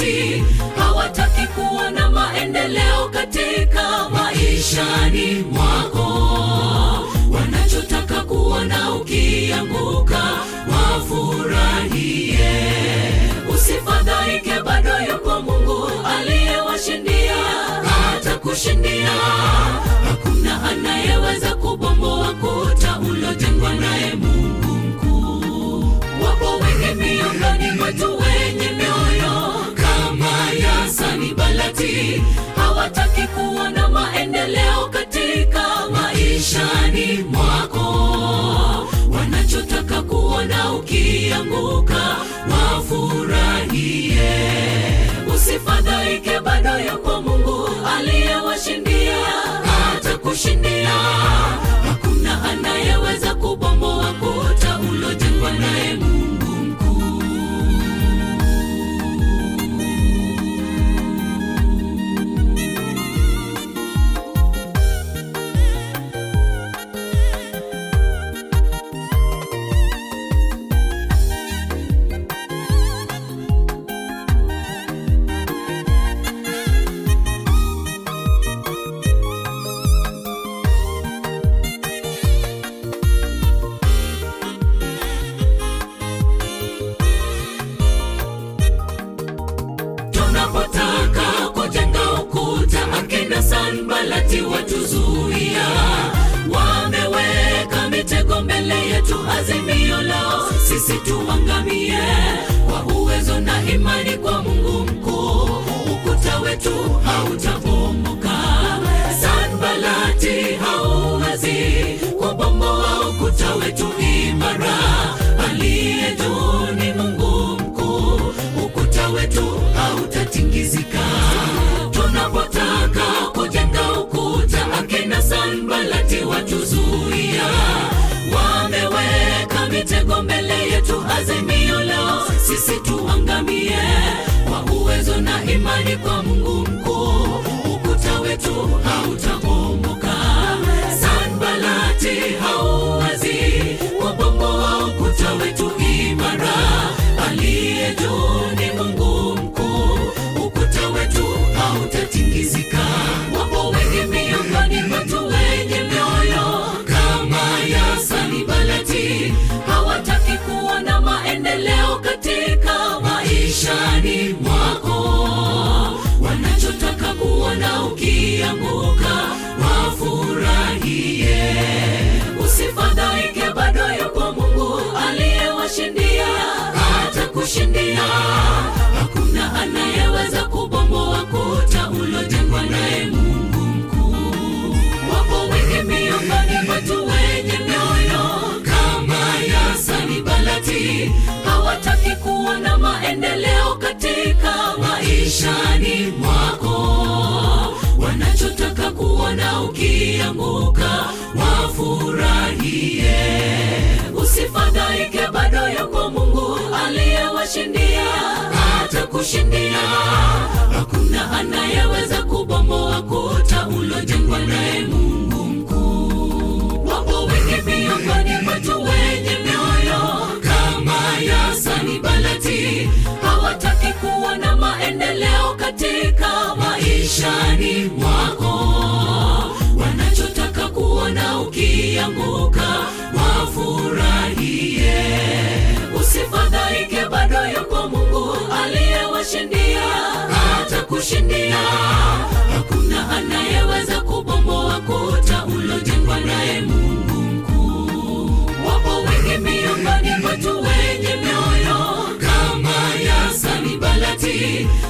Sanbalati hawataki kuona maendeleo katika maishani mwako. Wanachotaka kuona ukianguka, wafurahie. Usifadhaike, bado yupo Mungu aliyewashindia, atakushindia. Hakuna anayeweza kubomoa kuta ulojengwa naye Mungu mkuu. Wapo wengi miongoni mwetu wenye mioyo kama ya Sanbalati, hawataki kuona maendeleo katika maishani mwako. Wanachotaka kuona ukianguka, wafurahie. Usifadhaike, bado yupo Mungu aliyewashindia, atakushindia. Hakuna anayeweza kubomoa kuta ulojengwa naye Mungu mkuu. Tunapotaka kujenga ukuta, akina Sanbalati watuzuia. Wameweka mitego mbele yetu, azimio lao sisi tuangamie. Kwa uwezo na imani kwa Mungu mkuu, ukuta wetu hautabomoka. Sanbalati hauwezi kubomoa ukuta wetu imara. Aliye juu ni Mungu mkuu, ukuta wetu hautatingizika. Tunapotaka kujenga ukuta, akina Sanbalati watuzuia. Wameweka mitego mbele yetu, azimio lao sisi tuangamie. Kwa uwezo na imani kwa Mungu mkuu, ukuta wetu hautabomoka. Sanbalati hauwezi kubomoa ukuta wetu imara. Aliye juu ni Mungu mkuu, ukuta wetu hautatingizika. Wapo wengi miongoni mwetu wenye mioyo kama ya Sanbalati, hawataki kuona maendeleo katika maishani mwako. Wanachotaka kuona ukianguka, wafurahie. Usifadhaike, bado yupo Mungu aliyewashindia, atakushindia. Hakuna anayeweza kubomoa kuta ulojengwa naye Mungu mkuu. Wapo wengi miongoni mwetu wenye mioyo kama ya Sanbalati, hawataki kuona maendeleo katika maishani mwako. Wanachotaka kuona ukianguka, wafurahie. Usifadhaike, bado yuko Mungu aliyewashindia, atakushindia. Hakuna anayeweza kubomoa kuta ulojengwa naye Mungu mkuu. Wapo wengi miongoni mwetu wenye mioyo kama ya Sanbalati, hawataki kuona maendeleo katika maishani mwako. Wanachotaka kuona ukianguka, wafurahie. Usifadhaike, bado yuko Mungu aliyewashindia, atakushindia. Hakuna anayeweza kubomoa kuta ulojengwa naye Mungu mkuu. Wapo wengi miongoni mwetu wenye mioyo kama ya Sanbalati,